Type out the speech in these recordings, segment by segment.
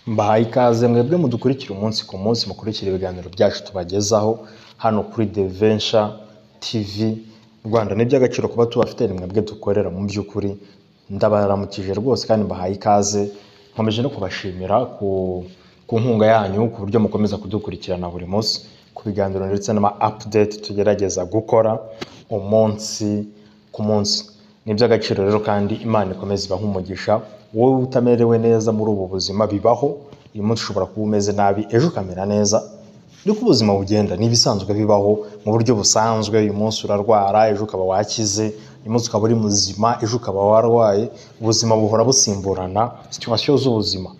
mbahaye ikaze mwebwe mudukurikira umunsi ku munsi mukurikira ibiganiro byacu tubagezaho hano kuri The Venture TV Rwanda ni iby'agaciro kuba tubafite ni mwebwe dukorera mu by'ukuri ndabaramukije rwose kandi mbahaye ikaze nkomeje no kubashimira ku, ku nkunga yanyu ku buryo mukomeza kudukurikirana buri munsi ku biganiro ndetse n'ama update tugerageza gukora umunsi ku munsi ni iby'agaciro rero kandi imana ikomeza ibaha umugisha wowe utamerewe neza muri ubu buzima bibaho uyu munsi ushobora kuba umeze nabi ejo ukamera neza nuko ubuzima bugenda ni ibisanzwe bibaho mu buryo busanzwe uyu munsi urarwara ejo ukaba wakize uyu munsi ukaba uri muzima ejo ukaba warwaye ubuzima buhora busimburana situwasiyo z'ubuzima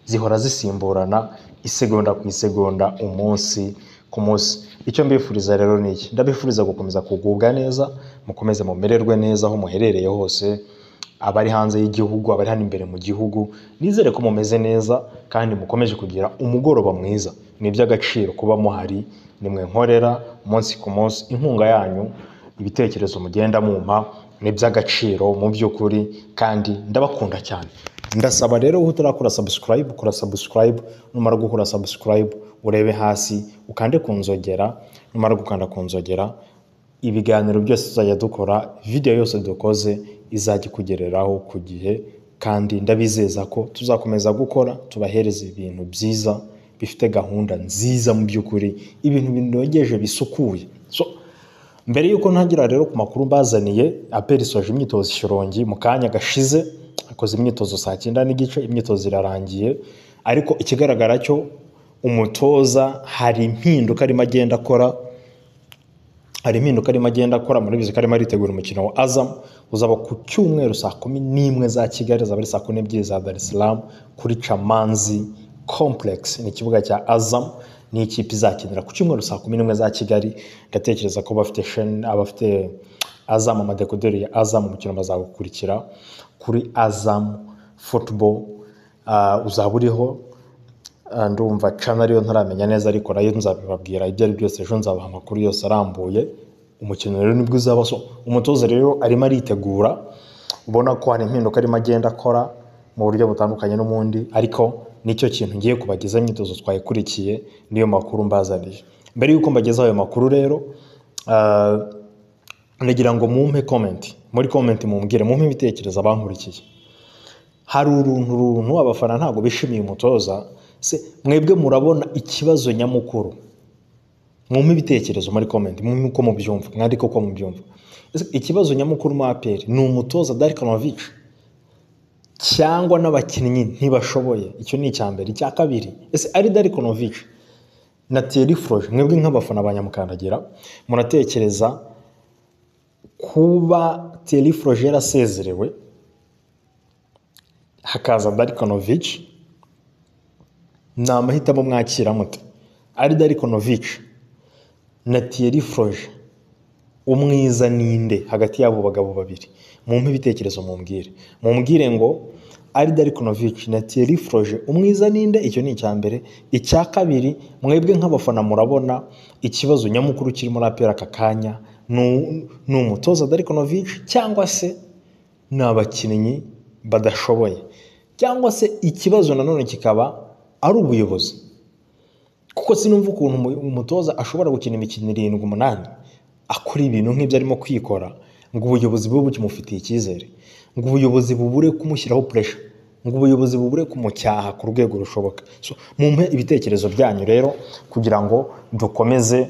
zihora zisimburana isegonda ku isegonda umunsi ku munsi icyo mbifuriza rero ni iki ndabifuriza gukomeza kugubwa neza mukomeze mumererwe neza aho muherereye hose abari hanze y'igihugu abari hano imbere mu gihugu nizere ko mumeze neza kandi mukomeje kugira umugoroba mwiza ni iby'agaciro kuba muhari nimwe nkorera umunsi ku munsi inkunga yanyu ibitekerezo mugenda mumpa ni iby'agaciro mu by'ukuri kandi ndabakunda cyane ndasaba rero wowe utarakora subscribe kora subscribe numara gukora subscribe urebe hasi ukande ku nzogera numara gukanda ku nzogera ibiganiro byose tuzajya dukora video yose dukoze izajya ikugereraho ku gihe kandi ndabizeza ko tuzakomeza gukora tubahereza ibintu byiza bifite gahunda nziza mu by'ukuri ibintu binogeje bisukuye so, mbere y'uko ntangira rero ku makuru mbazaniye aperi isoje imyitozo ishyorongi mu kanya gashize akoze imyitozo saa cyenda n'igice imyitozo irarangiye ariko ikigaragara cyo umutoza hari impinduka arimo agenda akora hari impinduka arimo agenda akora muri bizi ko arimo aritegura umukino wa Azam uzaba ku cyumweru saa kumi n'imwe za Kigali zaba ari saa kumi n'ebyiri za Dar es Salaam kuri Chamanzi Complex ni ikibuga cya Azam n'ikipe izakinira ku cyumweru saa kumi n'imwe za Kigali ndatekereza ko bafite sheni abafite Azam amadekuderi ya Azam umukino bazagukurikira kuri Azam Football uh, uzaba uriho Ah, ndumva cana ariyo ntaramenya neza ariko nayo nzabibabwira ibyo ari byose ejo nzabaha amakuru yose arambuye umukino rero nibwo uzaba so umutoza rero arimo aritegura ubona ko hari impinduka arimo agenda akora mu buryo butandukanye n'umundi ariko nicyo kintu ngiye kubageza imyitozo twayikurikiye niyo makuru mbazaniye mbere y'uko mbagezaho ayo makuru rero ah, nagira ngo mumpe komenti muri komenti mumbwire mumpe ibitekerezo abankurikiye hari uruntu runtu abafana ntabwo bishimiye umutoza se mwebwe murabona ikibazo nyamukuru mwumve ibitekerezo muri komenti mwumve uko mubyumva mwandike uko mubyumva Ese ikibazo nyamukuru mu aperi ni umutoza darikanovic cyangwa n'abakinnyi ntibashoboye icyo ni icya mbere icya kabiri ese ari darikanovic na tiyeri foroje mwebwe nk'abafana ba nyamukandagira muratekereza kuba tiyeri foroje yarasezerewe hakaza darikanovic ni amahitamo mwakira mute ari darikonovic na tiyeri foroje umwiza ninde hagati y'abo bagabo babiri mumpe ibitekerezo mumbwire mumbwire ngo ari darikonovic na tiyeri foroje umwiza ninde icyo ni icya mbere icya kabiri mwebwe nk'abafana murabona ikibazo nyamukuru kiri muri apera aka kanya ni- ni umutoza darikonovic cyangwa se ni abakinnyi badashoboye cyangwa se ikibazo nanone kikaba ari ubuyobozi kuko sinumva ukuntu umu- umutoza ashobora gukina imikino irindwi umunani akora ibintu nk'ibyo arimo kwikora ngo ubuyobozi bube bukimufitiye icyizere ngo ubuyobozi bubure kumushyiraho puresha ngo ubuyobozi bubure kumucyaha ku rwego rushoboka so, mumpe ibitekerezo byanyu rero kugira ngo dukomeze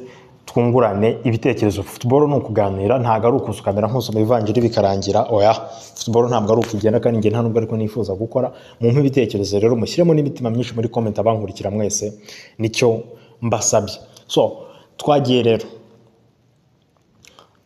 twungurane ibitekerezo futuboro ni ukuganira ntabwo ari ukuza ukamera nk'usoma ivanjiri bikarangira oya futuboro ntabwo ari ukugenda kandi njye nta nubwo ariko nifuza gukora mumpe ibitekerezo rero mushyiremo n'imitima myinshi muri komenti abankurikira mwese nicyo mbasabye so twagiye rero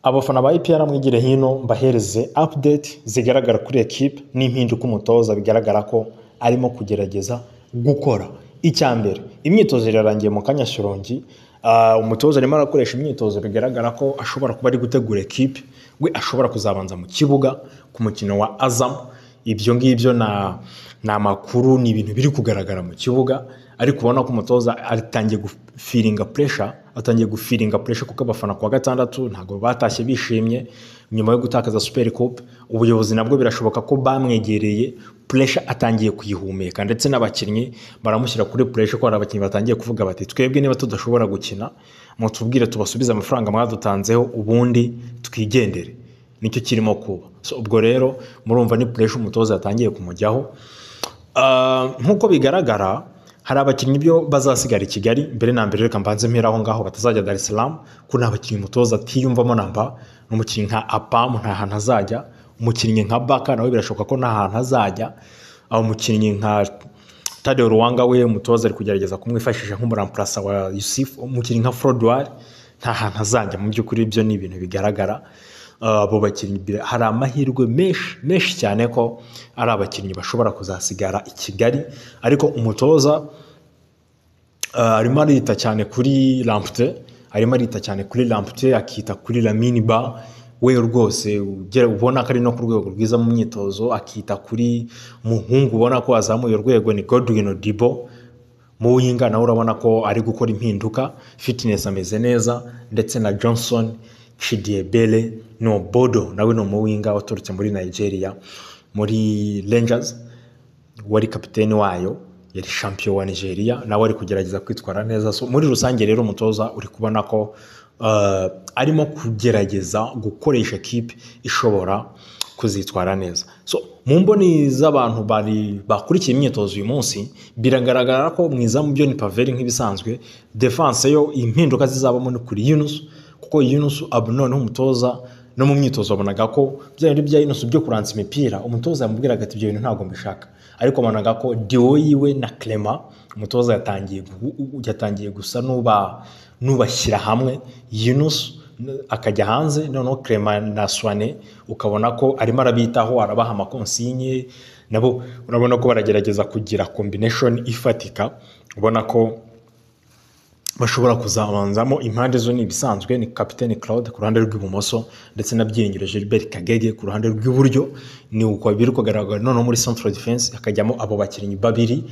abafana ba IPR mwigire hino mbahereze update zigaragara kuri ekipe n'impinduka umutoza bigaragara ko arimo kugerageza gukora icya mbere imyitozo irarangiye mu kanya shorongi Ah, umutoza arimo arakoresha imyitozo bigaragara ko ashobora kuba ari gutegura ekipe we ashobora kuzabanza mu kibuga ku mukino wa Azam ibyo ngibyo ni amakuru ni ibintu biri kugaragara mu kibuga ariko ubona ko umutoza atangiye gufiringa puresha atangiye gufiringa puresha kuko abafana kuwa gatandatu ntabwo batashye bishimye nyuma yo gutakaza superi kope ubuyobozi nabwo birashoboka ko bamwegereye puresha atangiye kuyihumeka ndetse n'abakinnyi baramushyira kuri puresha ko hari abakinnyi batangiye kuvuga bati twebwe niba tudashobora gukina mutubwire tubasubize amafaranga mwadutanzeho ubundi twigendere nicyo kirimo kuba So, ubwo rero murumva ni puresha umutoza yatangiye kumujyaho Ah, nk'uko bigaragara hari abakinnyi byo bazasigara i kigali mbere na mbere reka mbanze mpera aho ngaho batazajya dar es salaam ko nta bakinnyi umutoza atiyumvamo namba n'umukinnyi nka apamu nta hantu azajya umukinnyi nka baka nawe birashoboka ko nta hantu azajya Ah, umukinnyi nka Tadeo Ruwanga we umutoza ari kugerageza kumwifashisha nk'umuramparasa wa Yusuf umukinnyi nka Frodouard nta hantu azajya mu by'ukuri ibyo ni ibintu bigaragara Uh, abo bakinnyi bi- hari amahirwe menshi menshi cyane ko ari abakinnyi bashobora kuzasigara i Kigali ariko umutoza uh, arimo arita cyane kuri Lamptey arimo arita cyane kuri Lamptey akita kuri Lamine Ba we rwose ugera ubona ko ari no ku rwego rwiza mu myitozo akita kuri muhungu ubona ko azamuye urwego ni Godwin Odibo mu winga nawe urabona ko ari gukora impinduka fitness ameze neza ndetse na Johnson Chidiebele no Bodo nawe ni umuwinga waturutse muri Nigeria muri Rangers wari kapiteni wayo yari shampiyo wa nigeria nawe ari kugerageza kwitwara neza so muri rusange rero umutoza uri kubona ko uh, arimo kugerageza gukoresha kipe ishobora kuzitwara neza so mu mboni z'abantu bari bakurikiye imyitozo uyu munsi biragaragara ko mu izamu byo ni paveri nk'ibisanzwe defanse yo impinduka zizabamo ni kuri yunusu kuko yunusu abu noneho umutoza no mu myitozo wabonaga ko bya bintu bya yunusu byo kuransa imipira umutoza yamubwiraga ati ibyo bintu ntabwo mbishaka ariko wabonaga ko diwo yiwe na clement umutoza yatangiye gu- u- yatangiye gusa n'uba n'ubashyira hamwe yunusu akajya hanze noneho clement na swane ukabona ko arimo arabitaho arabaha amakonsinye nabo urabona ko baragerageza kugira combination ifatika ubona ko bashobora kuzabanzamo impande zo ni ibisanzwe ni kapiteni claude ku ruhande rw'ibumoso ndetse na byiringiro gilbert kagege ku ruhande rw'iburyo ni uko biri kugaragara noneho muri central defense hakajyamo abo bakinnyi babiri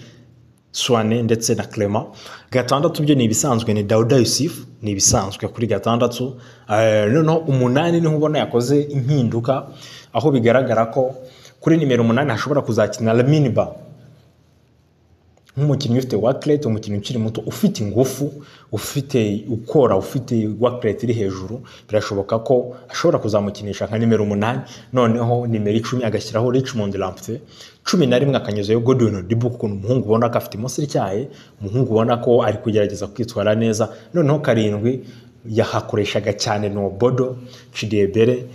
swane ndetse na clement gatandatu byo ni ibisanzwe ni dawuda yusufu ni ibisanzwe kuri gatandatu Eh, noneho umunani niho ubona yakoze impinduka aho bigaragara ko kuri nimero umunani hashobora kuzakina laminiba nk'umukinnyi ufite wakirete umukinnyi ukiri muto ufite ingufu ufite ukora ufite wakirete iri hejuru birashoboka ko ashobora kuzamukinisha nka nimero umunani noneho nimero icumi agashyiraho richmond lampte cumi na rimwe akanyuzayo godwin odibu kuko ni umuhungu ubona ko afite imoso ityaye umuhungu ubona ko ari kugerageza kwitwara neza noneho karindwi yahakoreshaga cyane ni obodo cidebere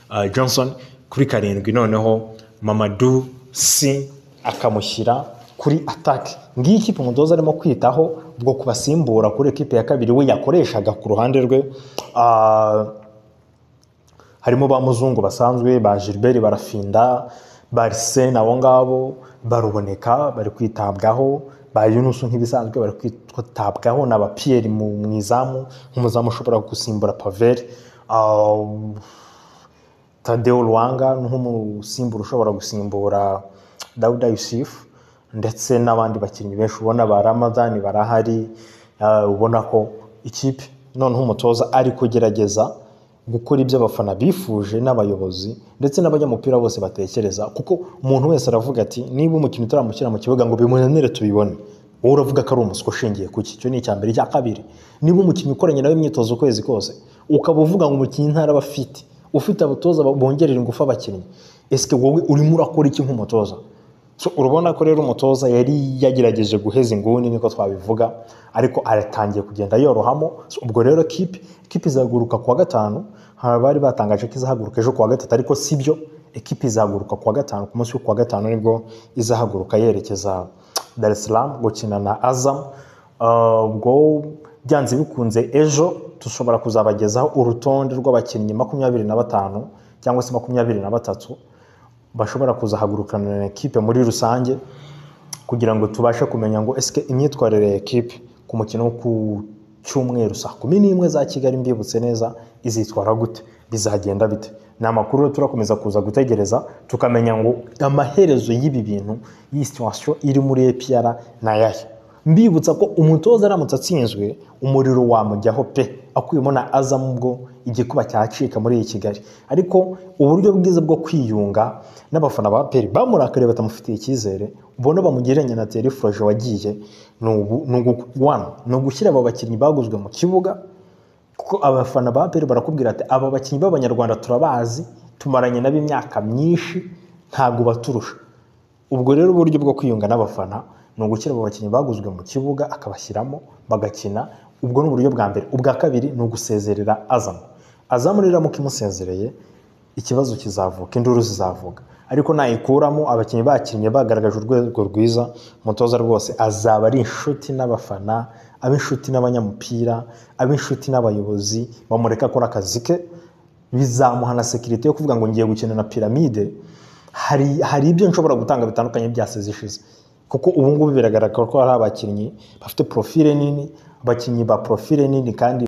uh, johnson kuri karindwi noneho mamadu si akamushyira kuri atake ngiyi ikipe umutoza arimo kwitaho bwo kubasimbura kuri ekipe ya kabiri we yakoreshaga ku ruhande rwe Ah, harimo ba muzungu basanzwe ba gilbert barafinda barisene abo ngabo baruboneka bari kwitabwaho ba yunusu nk'ibisanzwe bari kwitabwaho na ba piyeri mu mu izamu nk'umuzamu ushobora gusimbura paveri Ah, Tadeo Rwanga nk'umusimbura ushobora gusimbura Dawuda Yusufu ndetse n'abandi bakinnyi benshi ubona ba Ramadani barahari ah, ubona ko ikipe noneho umutoza ari kugerageza gukora ibyo abafana bifuje n'abayobozi ndetse n'abanyamupira bose batekereza kuko umuntu wese aravuga ati niba umukinnyi utaramushyira mu kibuga ngo bimunanire tubibone wowe uravuga ko ari umuswa ushingiye ku ki icyo ni icya mbere icya kabiri niba umukinnyi ukoranye nawe imyitozo ukwezi kose ukaba uvuga ngo umukinnyi ntaraba afite ufite abatoza bongerera ingufu abakinnyi ese wowe urimo urakora iki nk'umutoza So, urabona ko rero umutoza yari yagerageje guheza inguni niko twabivuga ariko aratangiye kugenda yorohamo So, ubwo rero kipe kipe izaguruka kuwa gatanu hari abari batangaje ko izahaguruka ejo kuwa gatatu ariko si byo ekipe izahaguruka kuwa gatanu ku munsi wo kuwa gatanu nibwo izahaguruka yerekeza Dar es Salaam gukina na Azam Uh, ubwo byanze bikunze ejo dushobora kuzabagezaho urutonde rw'abakinnyi makumyabiri na batanu cyangwa se makumyabiri na batatu bashobora kuzahagurukana na ekipe muri rusange kugira ngo tubashe kumenya ngo esike imyitwarire ya ekipe ku mukino wo ku cyumweru saa kumi n'imwe za Kigali mbibutse neza izitwara gute bizagenda bite ni amakuru rero turakomeza kuza gutegereza tukamenya ngo amaherezo y'ibi bintu iyi situwasiyo iri muri APR ni ayahe mbibutsa ko umutoza aramutse atsinzwe umuriro wamujyaho pe akuyemo na azamu ubwo igikuba cyacika muri iyi kigali ariko uburyo bwiza bwo kwiyunga n'abafana ba peri bamurakariye batamufitiye icyizere ubona bamugereranya na teriforoje wagiye ni ubu- ni ugu- one, ni ugushyira aba bakinnyi baguzwe mu kibuga kuko abafana ba peri barakubwira ati aba bakinnyi b'abanyarwanda turabazi tumaranye nabo imyaka myinshi ntabwo baturusha ubwo rero uburyo bwo kwiyunga n'abafana ni ugushyira abo bakinnyi baguzwe mu kibuga akabashyiramo bagakina ubwo ni uburyo bwa mbere ubwa kabiri ni ugusezerera azamu azamu rero amuka imusezereye ikibazo kizavuka induru zizavuka ariko nayikuramo abakinnyi bakinnye bagaragaje urwego rwiza umutoza rwose azaba ari inshuti n'abafana ab'inshuti n'abanyamupira ab'inshuti n'abayobozi bamureka akora akazi ke bizamuha na sekirite yo kuvuga ngo ngiye gukina na piramide hari hari ibyo nshobora gutanga bitandukanye byaseze ishize kuko ubu ngubu biragaragara ko hari abakinnyi bafite porofile nini abakinnyi ba porofile nini kandi